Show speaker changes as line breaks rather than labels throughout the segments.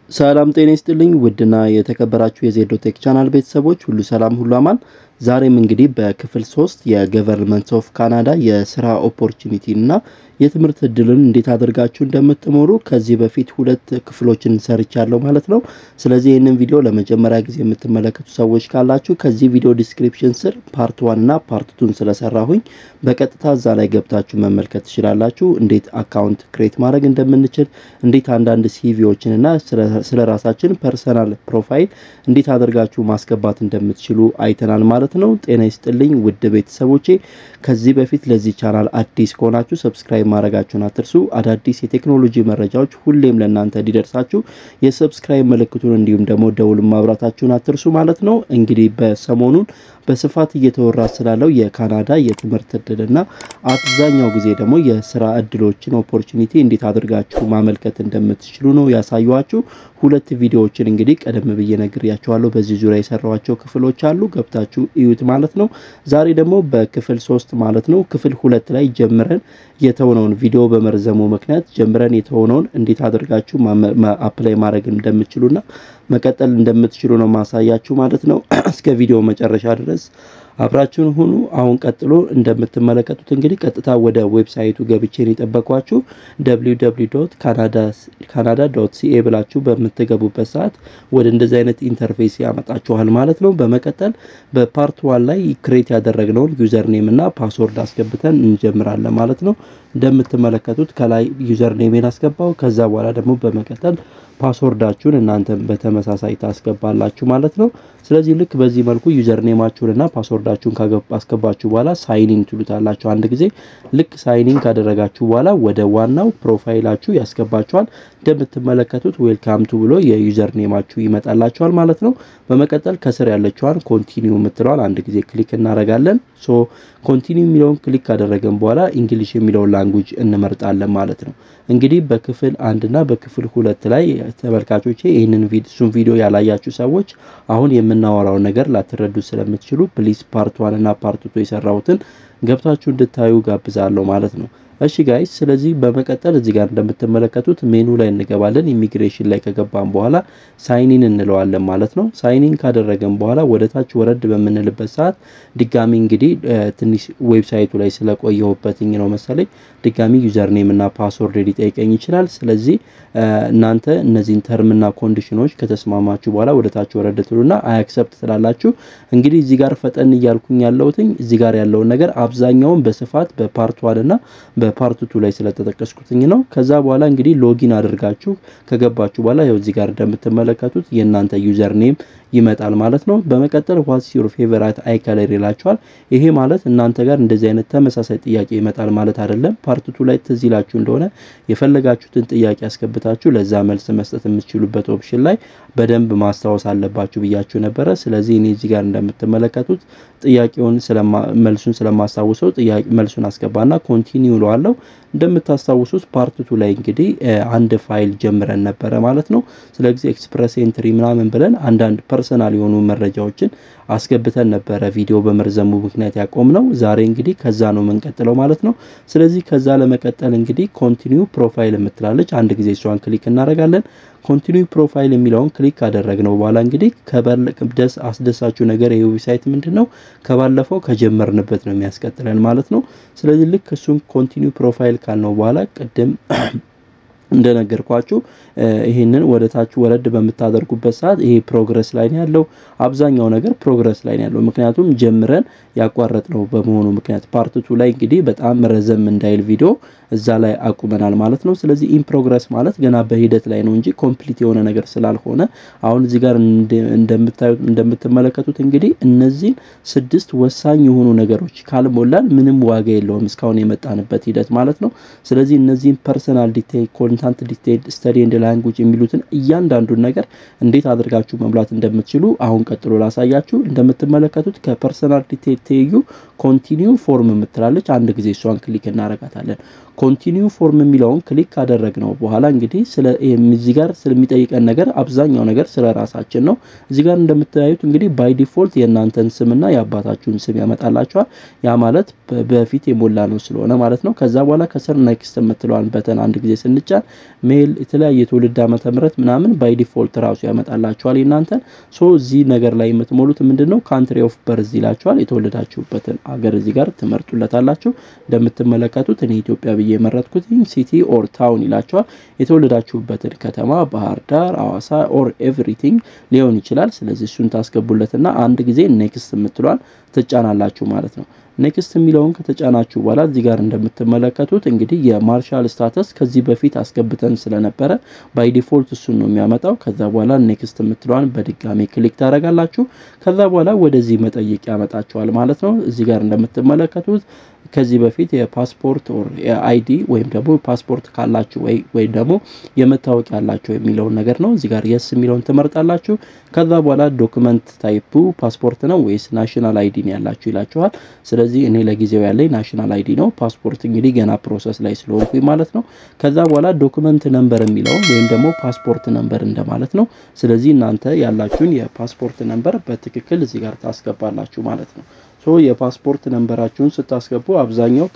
ሰላም ጤና ይስጥልኝ ውድና የተከበራችሁ የዜዶ ቴክ ቻናል ቤተሰቦች ሁሉ ሰላም ሁሉ አማን። ዛሬም እንግዲህ በክፍል ሶስት የገቨርንመንት ኦፍ ካናዳ የስራ ኦፖርቹኒቲ እና የትምህርት እድልን እንዴት አድርጋችሁ እንደምትሞሩ ከዚህ በፊት ሁለት ክፍሎችን ሰርቻለሁ ማለት ነው። ስለዚህ ይህንን ቪዲዮ ለመጀመሪያ ጊዜ የምትመለከቱ ሰዎች ካላችሁ ከዚህ ቪዲዮ ዲስክሪፕሽን ስር ፓርት ዋን እና ፓርት ቱን ስለሰራሁኝ በቀጥታ እዛ ላይ ገብታችሁ መመልከት ትችላላችሁ። እንዴት አካውንት ክሬት ማድረግ እንደምንችል፣ እንዴት አንዳንድ ሲቪዎችን እና ስለ ራሳችን ፐርሰናል ፕሮፋይል እንዴት አድርጋችሁ ማስገባት እንደምትችሉ አይተናል ማለት ነው። ጤና ይስጥልኝ ውድ ቤተሰቦቼ። ከዚህ በፊት ለዚህ ቻናል አዲስ ከሆናችሁ ሰብስክራይብ ማድረጋችሁን አትርሱ። አዳዲስ የቴክኖሎጂ መረጃዎች ሁሌም ለእናንተ እንዲደርሳችሁ የሰብስክራይብ ምልክቱን እንዲሁም ደግሞ ደውል ማብራታችሁን አትርሱ ማለት ነው። እንግዲህ በሰሞኑን በስፋት እየተወራ ስላለው የካናዳ የትምህርት እድልና አብዛኛው ጊዜ ደግሞ የስራ እድሎችን ኦፖርቹኒቲ እንዴት አድርጋችሁ ማመልከት እንደምትችሉ ነው ያሳዩዋችሁ። ሁለት ቪዲዮዎችን እንግዲህ ቀደም ብዬ ነግሬያችኋለሁ። በዚህ ዙሪያ የሰራኋቸው ክፍሎች አሉ፣ ገብታችሁ እዩት ማለት ነው። ዛሬ ደግሞ በክፍል ሶስት ማለት ነው ክፍል ሁለት ላይ ጀምረን የተሆነውን ቪዲዮ በመርዘሙ ምክንያት ጀምረን የተሆነውን እንዴት አድርጋችሁ አፕላይ ማድረግ እንደምትችሉና መቀጠል እንደምትችሉ ነው ማሳያችሁ ማለት ነው። እስከ ቪዲዮ መጨረሻ ድረስ አብራችሁን ሁኑ። አሁን ቀጥሎ እንደምትመለከቱት እንግዲህ ቀጥታ ወደ ዌብሳይቱ ገብቼን የጠበኳችሁ ካናዳ ዶት ሲኤ ብላችሁ በምትገቡበት ሰዓት ወደ እንደዚህ አይነት ኢንተርፌስ ያመጣችኋል ማለት ነው። በመቀጠል በፓርት ዋን ላይ ክሬት ያደረግነውን ዩዘር ኔም እና ፓስወርድ አስገብተን እንጀምራለን ማለት ነው። እንደምትመለከቱት ከላይ ዩዘር ኔሜን አስገባው። ከዛ በኋላ ደግሞ በመቀጠል ፓስወርዳችሁን እናንተም በተመሳሳይ ታስገባላችሁ ማለት ነው። ስለዚህ ልክ በዚህ መልኩ ዩዘር ኔማችሁንና ፓስወርዳችሁን ካስገባችሁ በኋላ ሳይኒን ትሉታላችሁ አንድ ጊዜ። ልክ ሳይኒን ካደረጋችሁ በኋላ ወደ ዋናው ፕሮፋይላችሁ ያስገባችኋል። እንደምትመለከቱት ዌልካም ቱ ብሎ የዩዘር ኔማችሁ ይመጣላችኋል ማለት ነው። በመቀጠል ከስር ያለችዋን ኮንቲኒው የምትለዋል አንድ ጊዜ ክሊክ እናደርጋለን። ሶ ኮንቲኒው የሚለውን ክሊክ ካደረገን በኋላ እንግሊሽ የሚለውን ላንጉጅ እንመርጣለን ማለት ነው። እንግዲህ በክፍል አንድና በክፍል ሁለት ላይ ተመልካቾቼ ይህንን እሱን ቪዲዮ ያላያችሁ ሰዎች አሁን የምናወራውን ነገር ላትረዱ ስለምትችሉ ፕሊዝ ፓርት ዋን እና ፓርት ቱ የሰራሁትን ገብታችሁ እንድታዩ ጋብዛለሁ ማለት ነው። እሺ ጋይስ፣ ስለዚህ በመቀጠል እዚህ ጋር እንደምትመለከቱት ሜኑ ላይ እንገባለን። ኢሚግሬሽን ላይ ከገባን በኋላ ሳይኒን እንለዋለን ማለት ነው። ሳይኒን ካደረገን በኋላ ወደ ታች ወረድ በምንልበት ሰዓት ድጋሚ እንግዲህ ትንሽ ዌብሳይቱ ላይ ስለቆየሁበትኝ ነው መሰለኝ ድጋሚ ዩዘር ኔም እና ፓስወርድ ሊጠይቀኝ ይችላል። ስለዚህ እናንተ እነዚህን ተርምና ኮንዲሽኖች ከተስማማችሁ በኋላ ወደ ታች ወረድ ትሉና አይ አክሰፕት ትላላችሁ። እንግዲህ እዚህ ጋር ፈጠን እያልኩኝ ያለሁትኝ እዚህ ጋር ያለውን ነገር አብዛኛውን በስፋት በፓርት ዋን እና በፓርት ቱ ላይ ስለተጠቀስኩትኝ ነው። ከዛ በኋላ እንግዲህ ሎጊን አድርጋችሁ ከገባችሁ በኋላ ያው እዚህ ጋር እንደምትመለከቱት የእናንተ ዩዘር ኔም ይመጣል ማለት ነው። በመቀጠል ዋትስ ዩር ፌቨራይት አይ ከለር ይላችኋል። ይሄ ማለት እናንተ ጋር እንደዚህ አይነት ተመሳሳይ ጥያቄ ይመጣል ማለት አይደለም። ፓርት ቱ ላይ ትዝ ይላችሁ እንደሆነ የፈለጋችሁትን ጥያቄ አስገብታችሁ ለዛ መልስ መስጠት የምትችሉበት ኦፕሽን ላይ በደንብ ማስታወስ አለባችሁ ብያችሁ ነበረ። ስለዚህ እኔ እዚህ ጋር እንደምትመለከቱት ጥያቄውን መልሱን ስለማስታውሰው መልሱን አስገባና ኮንቲኒው እለዋለሁ። እንደምታስታውሱት ፓርት ቱ ላይ እንግዲህ አንድ ፋይል ጀምረን ነበረ ማለት ነው። ስለዚህ ኤክስፕረስ ኤንትሪ ምናምን ብለን አንዳንድ ፐርሰናል የሆኑ መረጃዎችን አስገብተን ነበረ ቪዲዮ በመርዘሙ ምክንያት ያቆም ነው። ዛሬ እንግዲህ ከዛ ነው የምንቀጥለው ማለት ነው። ስለዚህ ከዛ ለመቀጠል እንግዲህ ኮንቲኒው ፕሮፋይል የምትላለች አንድ ጊዜ እሷን ክሊክ እናደርጋለን። ኮንቲኒው ፕሮፋይል የሚለውን ክሊክ ካደረግነው በኋላ እንግዲህ ደስ አስደሳችሁ ነገር ይህ ዌብሳይት ምንድን ነው ከባለፈው ከጀመርንበት ነው የሚያስቀጥለን ማለት ነው። ስለዚህ ልክ እሱን ኮንቲኒው ፕሮፋይል ካልነው በኋላ ቅድም እንደነገርኳችሁ ይህንን ወደ ታች ወረድ በምታደርጉበት ሰዓት ይሄ ፕሮግረስ ላይ ነው ያለው። አብዛኛው ነገር ፕሮግረስ ላይ ነው ያለው፣ ምክንያቱም ጀምረን ያቋረጥ ነው በመሆኑ ምክንያት ፓርትቱ ላይ እንግዲህ በጣም ረዘም እንዳይል ቪዲዮ እዛ ላይ አቁመናል ማለት ነው። ስለዚህ ኢን ፕሮግረስ ማለት ገና በሂደት ላይ ነው እንጂ ኮምፕሊት የሆነ ነገር ስላልሆነ አሁን እዚህ ጋር እንደምታዩት እንደምትመለከቱት እንግዲህ እነዚህን ስድስት ወሳኝ የሆኑ ነገሮች ካልሞላን ምንም ዋጋ የለውም እስካሁን የመጣንበት ሂደት ማለት ነው። ስለዚህ እነዚህን ፐርሰናል ዲቴይል ኮንታንት ዲቴይል ስተዲ ኤንድ ላንጉጅ የሚሉትን እያንዳንዱን ነገር እንዴት አድርጋችሁ መሙላት እንደምትችሉ አሁን ቀጥሎ ላሳያችሁ። እንደምትመለከቱት ከፐርሰናል ዲቴይል ትይዩ ኮንቲኒው ፎርም የምትላለች አንድ ጊዜ እሷን ክሊክ እናረጋታለን። ኮንቲኒው ፎርም የሚለውን ክሊክ ካደረግነው በኋላ እንግዲህ ስለ እዚህ ጋር ስለሚጠይቀን ነገር አብዛኛው ነገር ስለ ራሳችን ነው። እዚህ ጋር እንደምታዩት እንግዲህ ባይ ዲፎልት የእናንተን ስምና የአባታችሁን ስም ያመጣላችኋል። ያ ማለት በፊት የሞላ ነው ስለሆነ ማለት ነው። ከዛ በኋላ ከስር ኔክስት የምትለዋን በተን አንድ ጊዜ ስንጫን ሜል፣ የተለያየ የትውልድ ዓመተ ምህረት ምናምን ባይ ዲፎልት ራሱ ያመጣላችኋል የእናንተን። ሶ እዚህ ነገር ላይ የምትሞሉት ምንድን ነው ካንትሪ ኦፍ በርዝ ይላችኋል። የተወለዳችሁበትን አገር እዚህ ጋር ትመርጡለታላችሁ። እንደምትመለከቱት እኔ ኢትዮጵያ ብዬ የመረጥኩት ሲቲ ኦር ታውን ይላችኋል። የተወለዳችሁበትን ከተማ ባህር ዳር፣ አዋሳ ኦር ኤቭሪቲንግ ሊሆን ይችላል። ስለዚህ እሱን ታስገቡለትና አንድ ጊዜ ኔክስት የምትሏል ትጫናላችሁ ማለት ነው። ኔክስት የሚለውን ከተጫናችሁ በኋላ እዚህ ጋር እንደምትመለከቱት እንግዲህ የማርሻል ስታተስ ከዚህ በፊት አስገብተን ስለነበረ ባይ ዲፎልት እሱን ነው የሚያመጣው። ከዛ በኋላ ኔክስት የምትለዋን በድጋሚ ክሊክ ታደርጋላችሁ። ከዛ በኋላ ወደዚህ መጠየቅ ያመጣችኋል ማለት ነው። እዚህ ጋር እንደምትመለከቱት ከዚህ በፊት የፓስፖርት ኦር የአይዲ ወይም ደግሞ ፓስፖርት ካላችሁ ወይ ወይም ደግሞ የመታወቂያ ያላችሁ የሚለውን ነገር ነው። እዚህ ጋር የስ የሚለውን ትመርጣላችሁ። ከዛ በኋላ ዶክመንት ታይፑ ፓስፖርት ነው ወይስ ናሽናል አይዲ ነው ያላችሁ ይላችኋል። ስለዚህ እኔ ለጊዜው ያለኝ ናሽናል አይዲ ነው። ፓስፖርት እንግዲህ ገና ፕሮሰስ ላይ ስለሆንኩኝ ማለት ነው። ከዛ በኋላ ዶክመንት ነምበር የሚለውን ወይም ደግሞ ፓስፖርት ነምበር እንደማለት ነው። ስለዚህ እናንተ ያላችሁን የፓስፖርት ነምበር በትክክል እዚህ ጋር ታስገባላችሁ ማለት ነው። ሶ የፓስፖርት ነንበራችሁን ስታስገቡ አብዛኛው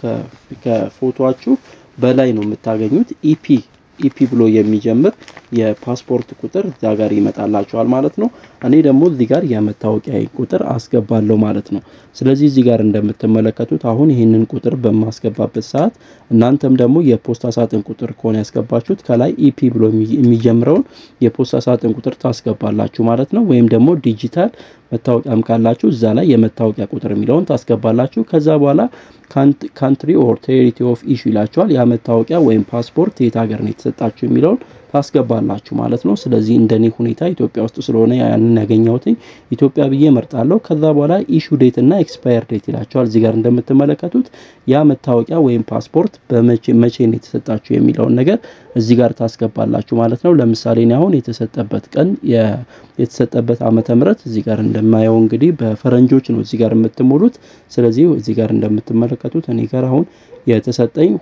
ከፎቶአችሁ በላይ ነው የምታገኙት። ኢፒ ኢፒ ብሎ የሚጀምር የፓስፖርት ቁጥር እዛ ጋር ይመጣላችኋል ማለት ነው። እኔ ደግሞ እዚህ ጋር የመታወቂያ ቁጥር አስገባለሁ ማለት ነው። ስለዚህ እዚህ ጋር እንደምትመለከቱት አሁን ይህንን ቁጥር በማስገባበት ሰዓት እናንተም ደግሞ የፖስታ ሳጥን ቁጥር ከሆነ ያስገባችሁት ከላይ ኢፒ ብሎ የሚጀምረውን የፖስታ ሳጥን ቁጥር ታስገባላችሁ ማለት ነው። ወይም ደግሞ ዲጂታል መታወቂያም ካላችሁ እዛ ላይ የመታወቂያ ቁጥር የሚለውን ታስገባላችሁ። ከዛ በኋላ ካንትሪ ኦር ቴሪቲ ኦፍ ኢሹ ይላችኋል። ያ መታወቂያ ወይም ፓስፖርት የት ሀገር ነው የተሰጣችሁ የሚለውን ታስገባላችሁ ማለት ነው። ስለዚህ እንደኔ ሁኔታ ኢትዮጵያ ውስጥ ስለሆነ ያንን ያገኘሁትኝ ኢትዮጵያ ብዬ መርጣለሁ። ከዛ በኋላ ኢሹ ዴት እና ኤክስፓየር ዴት ይላቸዋል። እዚህ ጋር እንደምትመለከቱት ያ መታወቂያ ወይም ፓስፖርት በመቼ መቼ ነው የተሰጣችሁ የሚለውን ነገር እዚህ ጋር ታስገባላችሁ ማለት ነው። ለምሳሌ እኔ አሁን የተሰጠበት ቀን የተሰጠበት ዓመተ ምህረት እዚህ ጋር እንደማየው እንግዲህ በፈረንጆች ነው እዚህ ጋር የምትሞሉት። ስለዚህ እዚህ ጋር እንደምትመለከቱት እኔ ጋር አሁን የተሰጠኝ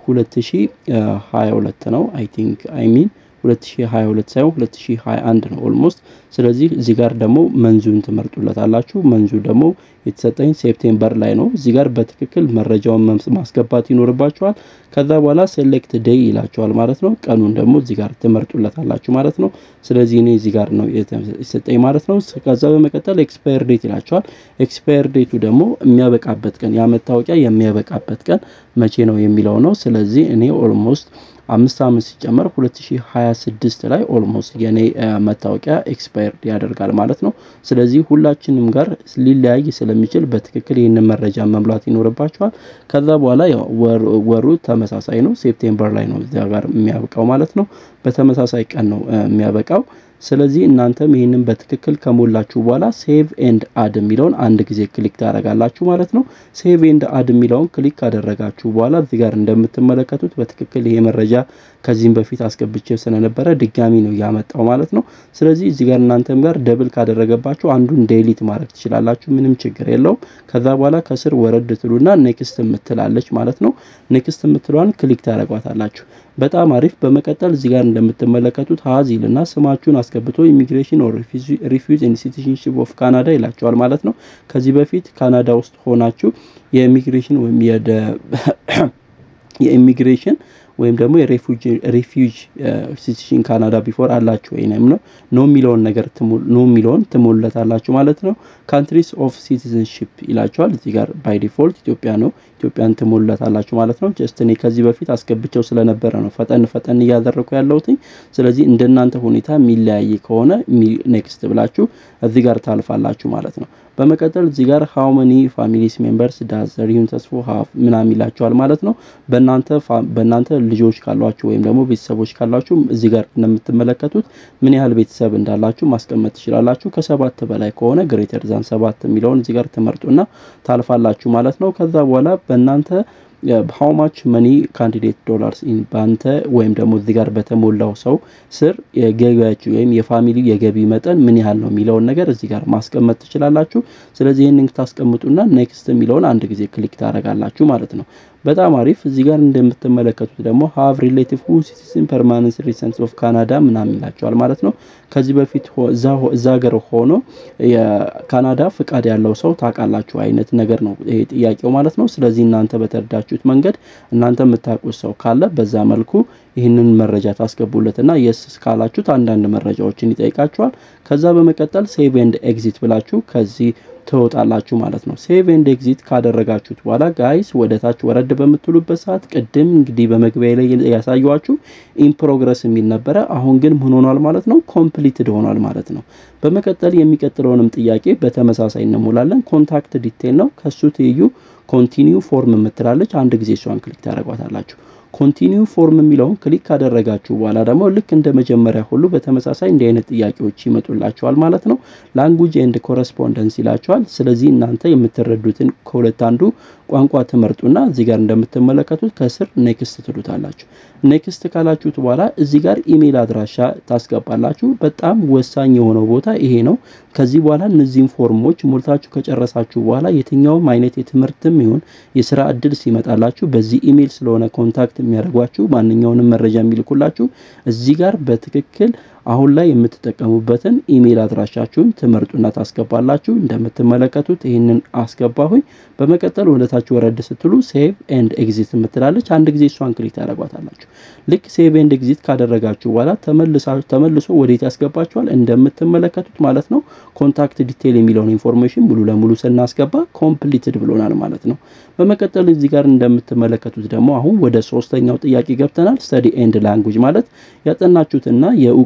2022 ነው አይ ቲንክ አይ ሚን 2022 ሳይሆን 2021 ነው ኦልሞስት። ስለዚህ እዚህ ጋር ደግሞ መንዙን ትመርጡለታላችሁ። መንዙ ደግሞ የተሰጠኝ ሴፕቴምበር ላይ ነው። እዚህ ጋር በትክክል መረጃውን ማስገባት ይኖርባችኋል። ከዛ በኋላ ሴሌክት ዴይ ይላችኋል ማለት ነው። ቀኑን ደግሞ እዚህ ጋር ትመርጡለታላችሁ ማለት ነው። ስለዚህ እኔ እዚህ ጋር ነው የተሰጠኝ ማለት ነው። ከዛ በመቀጠል ኤክስፓየር ዴት ይላችኋል። ኤክስፓየር ዴቱ ደግሞ የሚያበቃበት ቀን ያ መታወቂያ የሚያበቃበት ቀን መቼ ነው የሚለው ነው። ስለዚህ እኔ ኦልሞስት አምስት ዓመት ሲጨመር 2026 ላይ ኦልሞስት የኔ መታወቂያ ኤክስፓየርድ ያደርጋል ማለት ነው። ስለዚህ ሁላችንም ጋር ሊለያይ ስለሚችል በትክክል ይህንን መረጃ መሙላት ይኖርባቸዋል። ከዛ በኋላ ያው ወሩ ተመሳሳይ ነው። ሴፕቴምበር ላይ ነው እዚያ ጋር የሚያበቃው ማለት ነው። በተመሳሳይ ቀን ነው የሚያበቃው። ስለዚህ እናንተም ይህንን በትክክል ከሞላችሁ በኋላ ሴቭ ኤንድ አድ የሚለውን አንድ ጊዜ ክሊክ ታደርጋላችሁ ማለት ነው። ሴቭ ኤንድ አድ የሚለውን ክሊክ ካደረጋችሁ በኋላ እዚህ ጋር እንደምትመለከቱት በትክክል ይሄ መረጃ ከዚህም በፊት አስገብቼ ስለነበረ ድጋሚ ነው ያመጣው ማለት ነው። ስለዚህ እዚህ ጋር እናንተም ጋር ደብል ካደረገባችሁ አንዱን ዴሊት ማድረግ ትችላላችሁ። ምንም ችግር የለውም። ከዛ በኋላ ከስር ወረድ ትሉና ኔክስት የምትላለች ማለት ነው። ኔክስት የምትለዋን ክሊክ ታደርጓታላችሁ። በጣም አሪፍ። በመቀጠል እዚህ ጋር እንደምትመለከቱት ሀዚልና ስማችሁን አስገብቶ ኢሚግሬሽን ኦር ሪፊውዝ ኤንድ ሲቲዝንሺፕ ኦፍ ካናዳ ይላቸዋል ማለት ነው። ከዚህ በፊት ካናዳ ውስጥ ሆናችሁ የኢሚግሬሽን ወይም የኢሚግሬሽን ወይም ደግሞ የሬፊውጅ ሲቲሽን ካናዳ ቢፎር አላችሁ ወይም ነው ኖ የሚለውን ነገር ኖ የሚለውን ትሞሉለታላችሁ ማለት ነው። ካንትሪስ ኦፍ ሲቲዝንሺፕ ይላችኋል። እዚህ ጋር ባይ ዲፎልት ኢትዮጵያ ነው። ኢትዮጵያን ትሞሉለታላችሁ ማለት ነው። ጀስት እኔ ከዚህ በፊት አስገብቸው ስለነበረ ነው ፈጠን ፈጠን እያደረኩ ያለሁትኝ። ስለዚህ እንደናንተ ሁኔታ የሚለያይ ከሆነ ኔክስት ብላችሁ እዚህ ጋር ታልፋላችሁ ማለት ነው። በመቀጠል እዚህ ጋር ሃው መኒ ፋሚሊስ ሜምበርስ ዳዝ ዘሪሁን ተስፎ ሀፍ ምናምን ይላችኋል ማለት ነው። በእናንተ በእናንተ ልጆች ካሏችሁ ወይም ደግሞ ቤተሰቦች ካሏችሁ እዚህ ጋር እንደምትመለከቱት ምን ያህል ቤተሰብ እንዳላችሁ ማስቀመጥ ትችላላችሁ። ከሰባት በላይ ከሆነ ግሬተር ዛን ሰባት የሚለውን እዚህ ጋር ትመርጡና ታልፋላችሁ ማለት ነው። ከዛ በኋላ በእናንተ ሃው ማች መኒ ካንዲዴት ዶላርስ በአንተ ወይም ደግሞ እዚህ ጋር በተሞላው ሰው ስር የገቢያችሁ ወይም የፋሚሊ የገቢ መጠን ምን ያህል ነው የሚለውን ነገር እዚህ ጋር ማስቀመጥ ትችላላችሁ። ስለዚህ ይህንን ታስቀምጡና ኔክስት የሚለውን አንድ ጊዜ ክሊክ ታደርጋላችሁ ማለት ነው። በጣም አሪፍ። እዚህ ጋር እንደምትመለከቱት ደግሞ ሀቭ ሪሌቲቭ ሁ ሲቲዝን ፐርማነንት ሬሲደንስ ኦፍ ካናዳ ምናምን ይላቸዋል ማለት ነው። ከዚህ በፊት እዛ ሀገር ሆኖ የካናዳ ፍቃድ ያለው ሰው ታውቃላችሁ አይነት ነገር ነው ይሄ ጥያቄው ማለት ነው። ስለዚህ እናንተ በተረዳችሁት መንገድ እናንተ የምታውቁት ሰው ካለ በዛ መልኩ ይህንን መረጃ ታስገቡለትና የስ ካላችሁት አንዳንድ መረጃዎችን ይጠይቃችኋል። ከዛ በመቀጠል ሴቭ ኤንድ ኤግዚት ብላችሁ ከዚህ ትወጣላችሁ ማለት ነው። ሴቭ ኤንድ ኤግዚት ካደረጋችሁት በኋላ ጋይስ ወደ ታች ወረድ በምትሉበት ሰዓት ቅድም እንግዲህ በመግቢያ ላይ ያሳየኋችሁ ኢን ፕሮግረስ የሚል ነበረ። አሁን ግን ምን ሆኗል ማለት ነው? ኮምፕሊትድ ሆኗል ማለት ነው። በመቀጠል የሚቀጥለውንም ጥያቄ በተመሳሳይ እንሞላለን። ኮንታክት ዲቴል ነው። ከሱ ትይዩ ኮንቲኒው ፎርም የምትላለች አንድ ጊዜ እሷን ክሊክ ታደርጓታላችሁ። ኮንቲኒው ፎርም የሚለውን ክሊክ ካደረጋችሁ በኋላ ደግሞ ልክ እንደ መጀመሪያ ሁሉ በተመሳሳይ እንዲህ አይነት ጥያቄዎች ይመጡላችኋል ማለት ነው። ላንጉጅ ኤንድ ኮረስፖንደንስ ይላችኋል። ስለዚህ እናንተ የምትረዱትን ከሁለት አንዱ ቋንቋ ትመርጡና እዚህ ጋር እንደምትመለከቱት ከስር ኔክስት ትሉታላችሁ። ኔክስት ካላችሁት በኋላ እዚህ ጋር ኢሜይል አድራሻ ታስገባላችሁ። በጣም ወሳኝ የሆነው ቦታ ይሄ ነው። ከዚህ በኋላ እነዚህን ፎርሞች ሞልታችሁ ከጨረሳችሁ በኋላ የትኛውም አይነት የትምህርትም ይሁን የስራ እድል ሲመጣላችሁ በዚህ ኢሜይል ስለሆነ ኮንታክት የሚያደርጓችሁ ማንኛውንም መረጃ የሚልኩላችሁ እዚህ ጋር በትክክል አሁን ላይ የምትጠቀሙበትን ኢሜይል አድራሻችሁን ትመርጡና ታስገባላችሁ። እንደምትመለከቱት ይህንን አስገባሁኝ። በመቀጠል ወደታች ወረድ ስትሉ ሴቭ ኤንድ ኤግዚት የምትላለች አንድ ጊዜ እሷን ክሊክ ታደርጓታላችሁ። ልክ ሴቭ ኤንድ ኤግዚት ካደረጋችሁ በኋላ ተመልሶ ወዴት ያስገባችኋል? እንደምትመለከቱት ማለት ነው ኮንታክት ዲቴይል የሚለውን ኢንፎርሜሽን ሙሉ ለሙሉ ስናስገባ ኮምፕሊትድ ብሎናል ማለት ነው። በመቀጠል እዚህ ጋር እንደምትመለከቱት ደግሞ አሁን ወደ ሶስተኛው ጥያቄ ገብተናል። ስተዲ ኤንድ ላንጉጅ ማለት ያጠናችሁትና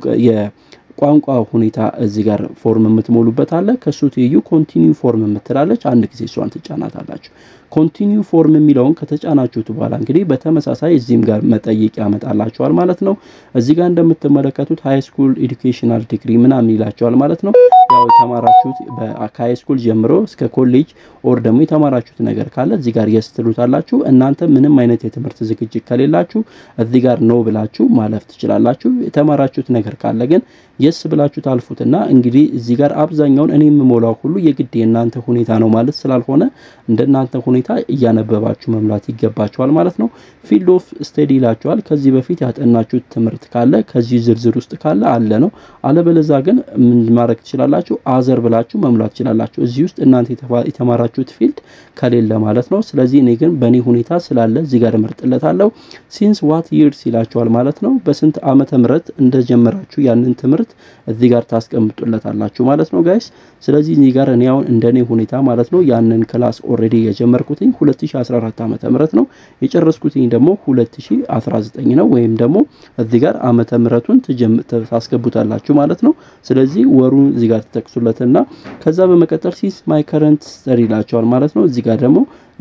የቋንቋ ሁኔታ እዚህ ጋር ፎርም የምትሞሉበት አለ። ከሱ ትይዩ ኮንቲኒው ፎርም የምትላለች አንድ ጊዜ እሷን ትጫናታላችሁ። ኮንቲኒው ፎርም የሚለውን ከተጫናችሁት በኋላ እንግዲህ በተመሳሳይ እዚህም ጋር መጠየቅ ያመጣላችኋል ማለት ነው። እዚህ ጋር እንደምትመለከቱት ሃይ ስኩል ኤዱኬሽናል ዲግሪ ምናምን ይላቸዋል ማለት ነው። ያው የተማራችሁት ከሃይ ስኩል ጀምሮ እስከ ኮሌጅ ኦር ደግሞ የተማራችሁት ነገር ካለ እዚህ ጋር የስ ትሉታላችሁ። እናንተ ምንም አይነት የትምህርት ዝግጅት ከሌላችሁ እዚህ ጋር ነው ብላችሁ ማለፍ ትችላላችሁ። የተማራችሁት ነገር ካለ ግን የስ ብላችሁ ታልፉትና እንግዲህ እዚህ ጋር አብዛኛውን እኔ የምሞላው ሁሉ የግድ የእናንተ ሁኔታ ነው ማለት ስላልሆነ እንደናንተ ሁኔታ እያነበባችሁ መምላት ይገባችኋል ማለት ነው። ፊልድ ኦፍ ስተዲ ይላችኋል። ከዚህ በፊት ያጠናችሁት ትምህርት ካለ ከዚህ ዝርዝር ውስጥ ካለ አለ ነው። አለበለዛ ግን ምን ማድረግ ትችላላችሁ? አዘር ብላችሁ መምላት ትችላላችሁ። እዚህ ውስጥ እናንተ የተማራችሁት ፊልድ ከሌለ ማለት ነው። ስለዚህ እኔ ግን በእኔ ሁኔታ ስላለ እዚህ ጋር እመርጥለታለሁ። ሲንስ ዋት ይርስ ይላችኋል ማለት ነው። በስንት ዓመተ ምህረት እንደጀመራችሁ ያንን ትምህርት እዚህ ጋር ታስቀምጡለታላችሁ ማለት ነው ጋይስ። ስለዚህ እዚህ ጋር እኔ አሁን እንደኔ ሁኔታ ማለት ነው ያንን ክላስ ኦልሬዲ የጀመርኩትኝ 2014 ዓመተ ምህረት ነው የጨረስኩትኝ ደግሞ 2019 ነው። ወይም ደግሞ እዚህ ጋር ዓመተ ምህረቱን ታስገቡታላችሁ ማለት ነው። ስለዚህ ወሩን እዚህ ጋር ትጠቅሱለትና ከዛ በመቀጠል ሲስ ማይ ከረንት ስተዲ ይላቸዋል ማለት ነው። እዚህ ጋር ደግሞ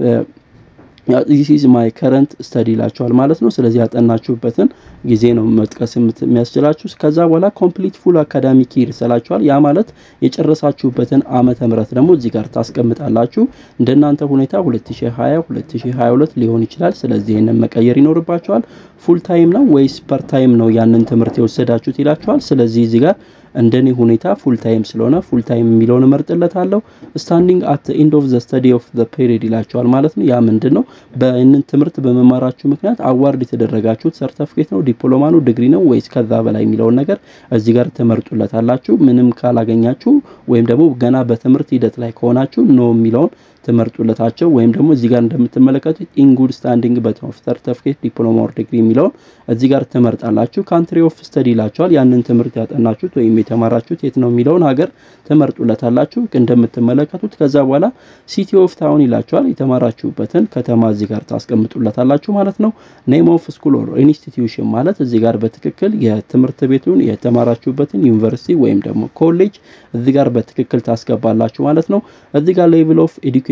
ዚስ ኢዝ ማይ ከረንት ስተዲ ይላችኋል ማለት ነው። ስለዚህ ያጠናችሁበትን ጊዜ ነው መጥቀስ የሚያስችላችሁ። ከዛ በኋላ ኮምፕሊት ፉል አካዳሚክ ይር ይላችኋል። ያ ማለት የጨረሳችሁበትን ዓመተ ምህረት ደግሞ እዚህ ጋር ታስቀምጣላችሁ። እንደናንተ ሁኔታ 2020 2022 ሊሆን ይችላል። ስለዚህ ይህንን መቀየር ይኖርባችኋል። ፉል ታይም ነው ወይስ ፐር ታይም ነው ያንን ትምህርት የወሰዳችሁት ይላችኋል። ስለዚህ እዚህ ጋር እንደኔ ሁኔታ ፉል ታይም ስለሆነ ፉል ታይም የሚለውን እመርጥለታለሁ። ስታንዲንግ አት ኤንድ ኦፍ ዘ ስተዲ ኦፍ ዘ ፔሪድ ይላቸዋል ማለት ነው። ያ ምንድን ነው? በእንን ትምህርት በመማራችሁ ምክንያት አዋርድ የተደረጋችሁት ሰርተፍኬት ነው፣ ዲፕሎማ ነው፣ ዲግሪ ነው ወይስ ከዛ በላይ የሚለውን ነገር እዚህ ጋር ትመርጡለታላችሁ። ምንም ካላገኛችሁ ወይም ደግሞ ገና በትምህርት ሂደት ላይ ከሆናችሁ ኖ የሚለውን ትመርጡለታቸው ወይም ደግሞ እዚህ ጋር እንደምትመለከቱት ኢን ጉድ ስታንዲንግ በት ኦፍ ሰርተፍኬት ዲፕሎማ ኦር ዲግሪ የሚለውን እዚህ ጋር ትመርጣላችሁ። ካንትሪ ኦፍ ስተዲ ይላቸዋል። ያንን ትምህርት ያጠናችሁት ወይም የተማራችሁት የት ነው የሚለውን ሀገር ትመርጡለታላችሁ እንደምትመለከቱት። ከዛ በኋላ ሲቲ ኦፍ ታውን ይላቸዋል። የተማራችሁበትን ከተማ እዚህ ጋር ታስቀምጡለታላችሁ ማለት ነው። ኔም ኦፍ ስኩል ኦር ኢንስቲትዩሽን ማለት እዚህ ጋር በትክክል የትምህርት ቤቱን የተማራችሁበትን ዩኒቨርሲቲ ወይም ደግሞ ኮሌጅ እዚህ ጋር በትክክል ታስገባላችሁ ማለት ነው። እዚህ ጋር ሌቭል ኦፍ ኤዱኬሽን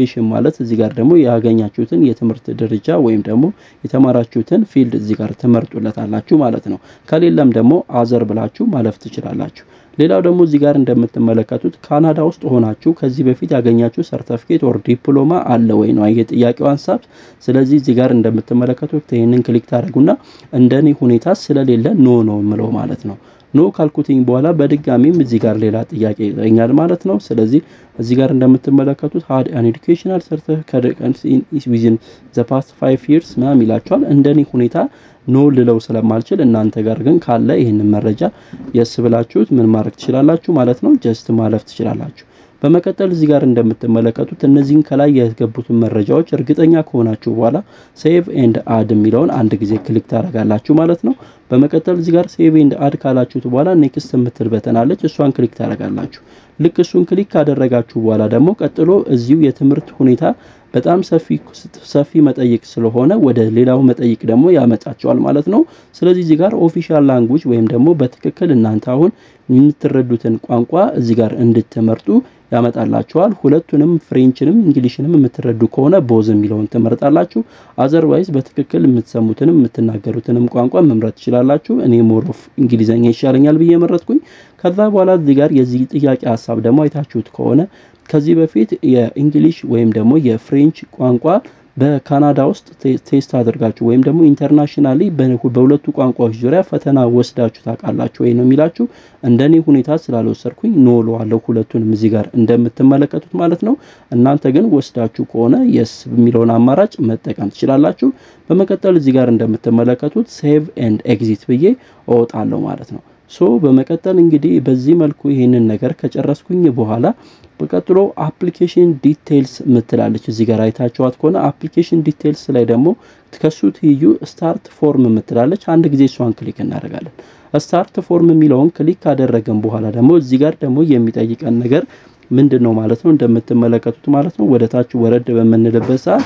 ኤጁኬሽን ማለት እዚህ ጋር ደግሞ ያገኛችሁትን የትምህርት ደረጃ ወይም ደግሞ የተማራችሁትን ፊልድ እዚህ ጋር ትመርጡለታላችሁ ማለት ነው። ከሌለም ደግሞ አዘር ብላችሁ ማለፍ ትችላላችሁ። ሌላው ደግሞ እዚህ ጋር እንደምትመለከቱት ካናዳ ውስጥ ሆናችሁ ከዚህ በፊት ያገኛችሁ ሰርተፊኬት ኦር ዲፕሎማ አለ ወይ ነው የጥያቄው ሀሳብ። ስለዚህ እዚህ ጋር እንደምትመለከቱት ይህንን ክሊክ ታደርጉና እንደኔ ሁኔታ ስለሌለ ኖ ነው የምለው ማለት ነው። ኖ ካልኩትኝ በኋላ በድጋሚም እዚህ ጋር ሌላ ጥያቄ ይጠኛል ማለት ነው። ስለዚህ እዚህ ጋር እንደምትመለከቱት ሀድ አን ኤዱኬሽናል ሰርተፊኬት ዊዝን ዘ ፓስት ፋይቭ ይርስ ምናምን ይላቸዋል። እንደኔ ሁኔታ ኖ ልለው ስለማልችል እናንተ ጋር ግን ካለ ይህንን መረጃ የስ ብላችሁት ምን ማድረግ ትችላላችሁ ማለት ነው። ጀስት ማለፍ ትችላላችሁ። በመቀጠል እዚህ ጋር እንደምትመለከቱት እነዚህን ከላይ ያስገቡትን መረጃዎች እርግጠኛ ከሆናችሁ በኋላ ሴቭ ኤንድ አድ የሚለውን አንድ ጊዜ ክሊክ ታደርጋላችሁ ማለት ነው። በመቀጠል እዚህ ጋር ሴቭ ኤንድ አድ ካላችሁት በኋላ ኔክስት የምትል በተናለች እሷን ክሊክ ታደርጋላችሁ። ልክ እሱን ክሊክ ካደረጋችሁ በኋላ ደግሞ ቀጥሎ እዚሁ የትምህርት ሁኔታ በጣም ሰፊ ሰፊ መጠይቅ ስለሆነ ወደ ሌላው መጠይቅ ደግሞ ያመጣቸዋል ማለት ነው። ስለዚህ እዚህ ጋር ኦፊሻል ላንጉጅ ወይም ደግሞ በትክክል እናንተ አሁን የምትረዱትን ቋንቋ እዚህ ጋር እንድትመርጡ ያመጣላችኋል። ሁለቱንም ፍሬንችንም እንግሊሽንም የምትረዱ ከሆነ ቦዝ የሚለውን ትመርጣላችሁ። አዘርዋይዝ በትክክል የምትሰሙትንም የምትናገሩትንም ቋንቋ መምረጥ ትችላላችሁ። እኔ ሞሮፍ እንግሊዘኛ ይሻለኛል ብዬ መረጥኩኝ። ከዛ በኋላ እዚህ ጋር የዚህ ጥያቄ ሀሳብ ደግሞ አይታችሁት ከሆነ ከዚህ በፊት የእንግሊሽ ወይም ደግሞ የፍሬንች ቋንቋ በካናዳ ውስጥ ቴስት አድርጋችሁ ወይም ደግሞ ኢንተርናሽናሊ በሁለቱ ቋንቋዎች ዙሪያ ፈተና ወስዳችሁ ታውቃላችሁ ወይ ነው የሚላችሁ። እንደኔ ሁኔታ ስላልወሰድኩኝ ኖ እለዋለሁ ሁለቱንም እዚህ ጋር እንደምትመለከቱት ማለት ነው። እናንተ ግን ወስዳችሁ ከሆነ የስ የሚለውን አማራጭ መጠቀም ትችላላችሁ። በመቀጠል እዚህ ጋር እንደምትመለከቱት ሴቭ ኤንድ ኤግዚት ብዬ እወጣለሁ ማለት ነው። ሶ በመቀጠል እንግዲህ በዚህ መልኩ ይህንን ነገር ከጨረስኩኝ በኋላ በቀጥሎ አፕሊኬሽን ዲቴይልስ ምትላለች እዚህ ጋር አይታችኋት ከሆነ አፕሊኬሽን ዲቴይልስ ላይ ደግሞ ከሱ ትይዩ ስታርት ፎርም ምትላለች። አንድ ጊዜ እሷን ክሊክ እናደርጋለን። ስታርት ፎርም የሚለውን ክሊክ ካደረገን በኋላ ደግሞ እዚህ ጋር ደግሞ የሚጠይቀን ነገር ምንድን ነው ማለት ነው እንደምትመለከቱት ማለት ነው ወደ ታች ወረድ በምንልበት ሰዓት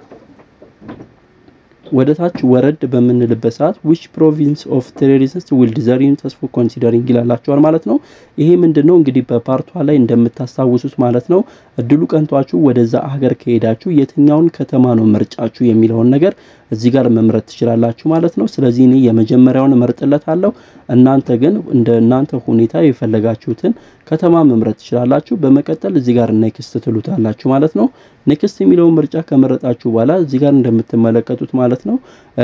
ወደ ታች ወረድ በምንልበት ሰዓት ዊች ፕሮቪንስ ኦፍ ቴሮሪስት ዊል ዲዘርቭ ተስፎ ኮንሲደሪንግ ይላላችኋል ማለት ነው። ይሄ ምንድነው እንግዲህ በፓርቷ ላይ እንደምታስታውሱት ማለት ነው እድሉ ቀንቷችሁ ወደዛ ሀገር ከሄዳችሁ የትኛውን ከተማ ነው ምርጫችሁ የሚለውን ነገር እዚህ ጋር መምረጥ ትችላላችሁ ማለት ነው። ስለዚህ እኔ የመጀመሪያውን እመርጥለታለሁ። እናንተ ግን እንደ እናንተ ሁኔታ የፈለጋችሁትን ከተማ መምረጥ ትችላላችሁ። በመቀጠል እዚህ ጋር ኔክስት ትሉታላችሁ ማለት ነው። ኔክስት የሚለውን ምርጫ ከመረጣችሁ በኋላ እዚህ ጋር እንደምትመለከቱት ማለት ነው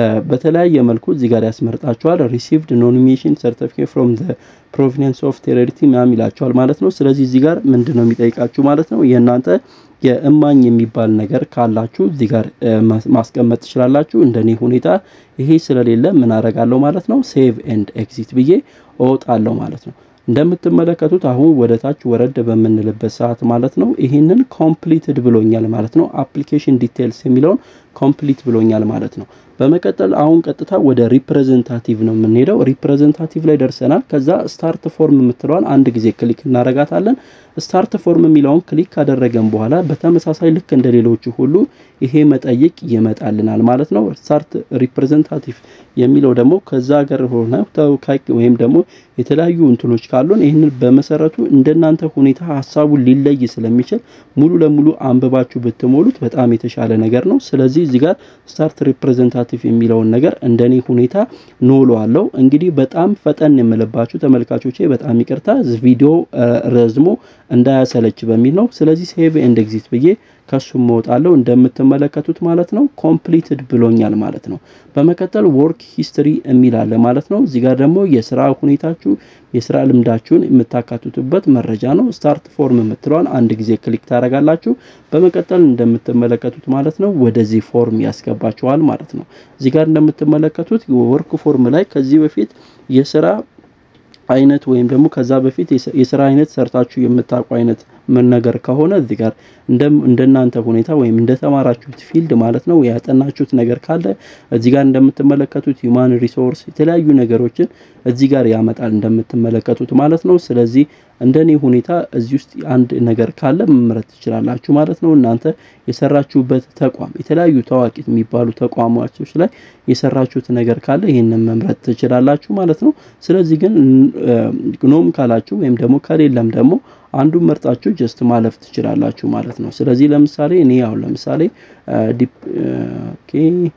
በተለያየ መልኩ እዚህ ጋር ያስመርጣችኋል። ሪሲቭድ ኖሚኔሽን ሰርቲፊኬት ፍሮም ዘ ፕሮቪንስ ኦፍ ቴሮሪቲ ምናምን ይላችኋል ማለት ነው። ስለዚህ እዚህ ጋር ምንድን ነው የሚጠይቃችሁ ማለት ነው የእናንተ የእማኝ የሚባል ነገር ካላችሁ እዚህ ጋር ማስቀመጥ ትችላላችሁ። እንደኔ ሁኔታ ይሄ ስለሌለ ምን አረጋለሁ ማለት ነው ሴቭ ኤንድ ኤግዚት ብዬ እወጣለሁ ማለት ነው። እንደምትመለከቱት አሁን ወደ ታች ወረድ በምንልበት ሰዓት ማለት ነው ይህንን ኮምፕሊትድ ብሎኛል ማለት ነው። አፕሊኬሽን ዲቴይልስ የሚለውን ኮምፕሊት ብሎኛል ማለት ነው። በመቀጠል አሁን ቀጥታ ወደ ሪፕሬዘንታቲቭ ነው የምንሄደው። ሪፕሬዘንታቲቭ ላይ ደርሰናል። ከዛ ስታርት ፎርም የምትለዋን አንድ ጊዜ ክሊክ እናረጋታለን። ስታርት ፎርም የሚለውን ክሊክ ካደረገን በኋላ በተመሳሳይ ልክ እንደ ሌሎቹ ሁሉ ይሄ መጠይቅ ይመጣልናል ማለት ነው። ስታርት ሪፕሬዘንታቲቭ የሚለው ደግሞ ከዛ ሀገር ሆነ ተወካይ ወይም ደግሞ የተለያዩ እንትኖች ካሉን ይህንን በመሰረቱ እንደናንተ ሁኔታ ሀሳቡን ሊለይ ስለሚችል ሙሉ ለሙሉ አንብባችሁ ብትሞሉት በጣም የተሻለ ነገር ነው። ስለዚህ እዚህ ጋር ስታርት ሪፕሬዘንታቲቭ የሚለውን ነገር እንደኔ ሁኔታ ኖሎ አለው። እንግዲህ በጣም ፈጠን የምልባችሁ ተመልካቾቼ በጣም ይቅርታ ቪዲዮ ረዝሞ እንዳያሰለች በሚል ነው። ስለዚህ ሴቭ ኤንድ ኤግዚት ብዬ ከሱም እወጣለሁ እንደምትመለከቱት ማለት ነው። ኮምፕሊትድ ብሎኛል ማለት ነው። በመቀጠል ወርክ ሂስትሪ የሚል አለ ማለት ነው። እዚህ ጋር ደግሞ የስራ ሁኔታችሁ የስራ ልምዳችሁን የምታካትቱበት መረጃ ነው። ስታርት ፎርም የምትለዋን አንድ ጊዜ ክሊክ ታደርጋላችሁ። በመቀጠል እንደምትመለከቱት ማለት ነው ወደዚህ ፎርም ያስገባችኋል ማለት ነው። እዚህ ጋር እንደምትመለከቱት ወርክ ፎርም ላይ ከዚህ በፊት የስራ አይነት ወይም ደግሞ ከዛ በፊት የስራ አይነት ሰርታችሁ የምታውቁ አይነት ምን ነገር ከሆነ እዚህ ጋር እንደናንተ ሁኔታ ወይም እንደተማራችሁት ፊልድ ማለት ነው ያጠናችሁት ነገር ካለ እዚህ ጋር እንደምትመለከቱት ሂውማን ሪሶርስ የተለያዩ ነገሮችን እዚህ ጋር ያመጣል እንደምትመለከቱት ማለት ነው። ስለዚህ እንደኔ ሁኔታ እዚህ ውስጥ አንድ ነገር ካለ መምረጥ ትችላላችሁ ማለት ነው። እናንተ የሰራችሁበት ተቋም የተለያዩ ታዋቂ የሚባሉ ተቋማቶች ላይ የሰራችሁት ነገር ካለ ይህንን መምረጥ ትችላላችሁ ማለት ነው። ስለዚህ ግን ኖም ካላችሁ ወይም ደግሞ ከሌለም ደግሞ አንዱን መርጣችሁ ጀስት ማለፍ ትችላላችሁ ማለት ነው። ስለዚህ ለምሳሌ እኔ አሁን ለምሳሌ ዲፕ ኦኬ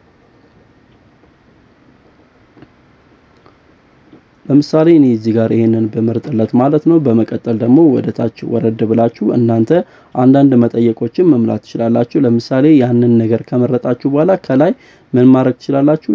ለምሳሌ እኔ እዚህ ጋር ይሄንን በመርጥለት ማለት ነው። በመቀጠል ደግሞ ወደ ታች ወረድ ብላችሁ እናንተ አንዳንድ መጠየቆችን መምላት ትችላላችሁ። ለምሳሌ ያንን ነገር ከመረጣችሁ በኋላ ከላይ ምን ማድረግ ትችላላችሁ?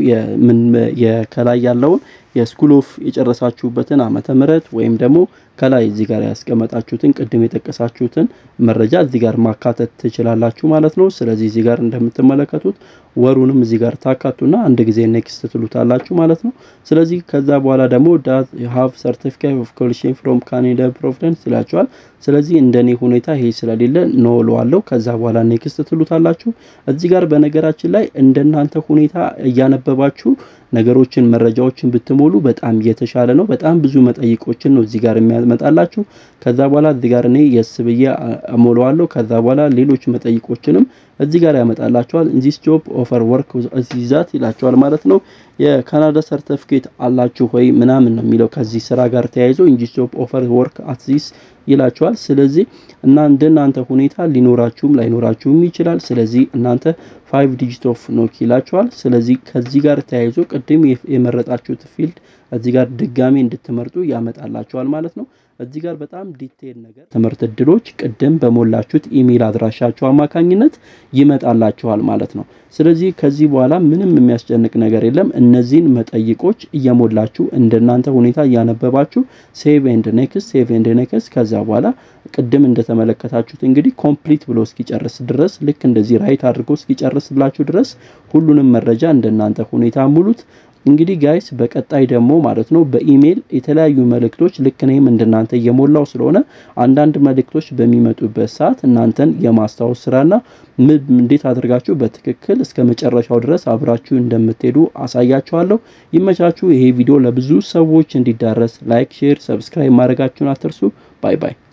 የከላይ ያለውን የስኩል ኦፍ የጨረሳችሁበትን ዓመተ ምህረት ወይም ደግሞ ከላይ እዚህ ጋር ያስቀመጣችሁትን ቅድም የጠቀሳችሁትን መረጃ እዚህ ጋር ማካተት ትችላላችሁ ማለት ነው። ስለዚህ እዚህ ጋር እንደምትመለከቱት ወሩንም እዚህ ጋር ታካቱና አንድ ጊዜ ኔክስት ትሉታላችሁ ማለት ነው። ስለዚህ ከዛ በኋላ ደግሞ ዳት ሃቭ ሰርቲፊኬት ኦፍ ኮሊሽን ፍሮም ካናዳ ፕሮቪደንስ ይላችኋል። ስለዚህ እንደኔ ሁኔታ ይሄ ስለሌለ ኖ እለዋለሁ። ከዛ በኋላ ኔክስት ትሉታላችሁ። እዚህ ጋር በነገራችን ላይ እንደናንተ ሁኔታ እያነበባችሁ ነገሮችን መረጃዎችን ብትሞሉ በጣም የተሻለ ነው። በጣም ብዙ መጠይቆችን ነው እዚህ ጋር የሚያመጣላችሁ። ከዛ በኋላ እዚህ ጋር እኔ የስ ብዬ እሞላዋለሁ። ከዛ በኋላ ሌሎች መጠይቆችንም እዚህ ጋር ያመጣላችኋል። ዚስ ጆብ ኦፈር ወርክ ዚዛት ይላችኋል ማለት ነው። የካናዳ ሰርቲፊኬት አላችሁ ወይ ምናምን ነው የሚለው ከዚህ ስራ ጋር ተያይዞ ዚስ ጆብ ኦፈር ወርክ አት ዚስ ይላችኋል። ስለዚህ እና እንደናንተ ሁኔታ ሊኖራችሁም ላይኖራችሁም ይችላል። ስለዚህ እናንተ ፋይቭ ዲጂት ኦፍ ኖክ ይላችኋል። ስለዚህ ከዚህ ጋር ተያይዞ ቅድም የመረጣችሁት ፊልድ እዚህ ጋር ድጋሚ እንድትመርጡ ያመጣላችኋል ማለት ነው። እዚህ ጋር በጣም ዲቴል ነገር ትምህርት እድሎች ቅድም በሞላችሁት ኢሜል አድራሻችሁ አማካኝነት ይመጣላችኋል ማለት ነው። ስለዚህ ከዚህ በኋላ ምንም የሚያስጨንቅ ነገር የለም። እነዚህን መጠይቆች እየሞላችሁ እንደናንተ ሁኔታ እያነበባችሁ ሴቭ ኤንድ ኔክስት ሴቭ ኤንድ ኔክስት ከዛ በኋላ ቅድም እንደተመለከታችሁት እንግዲህ ኮምፕሊት ብሎ እስኪጨርስ ድረስ ልክ እንደዚህ ራይት አድርጎ እስኪጨርስላችሁ ድረስ ሁሉንም መረጃ እንደናንተ ሁኔታ ሙሉት። እንግዲህ ጋይስ በቀጣይ ደግሞ ማለት ነው በኢሜል የተለያዩ መልእክቶች ልክ እኔም እንደናንተ እየሞላው ስለሆነ አንዳንድ መልእክቶች በሚመጡበት ሰዓት እናንተን የማስታወስ ስራና እንዴት አድርጋችሁ በትክክል እስከ መጨረሻው ድረስ አብራችሁ እንደምትሄዱ አሳያችኋለሁ። ይመቻችሁ። ይሄ ቪዲዮ ለብዙ ሰዎች እንዲዳረስ ላይክ፣ ሼር፣ ሰብስክራይብ ማድረጋችሁን አትርሱ። ባይ ባይ።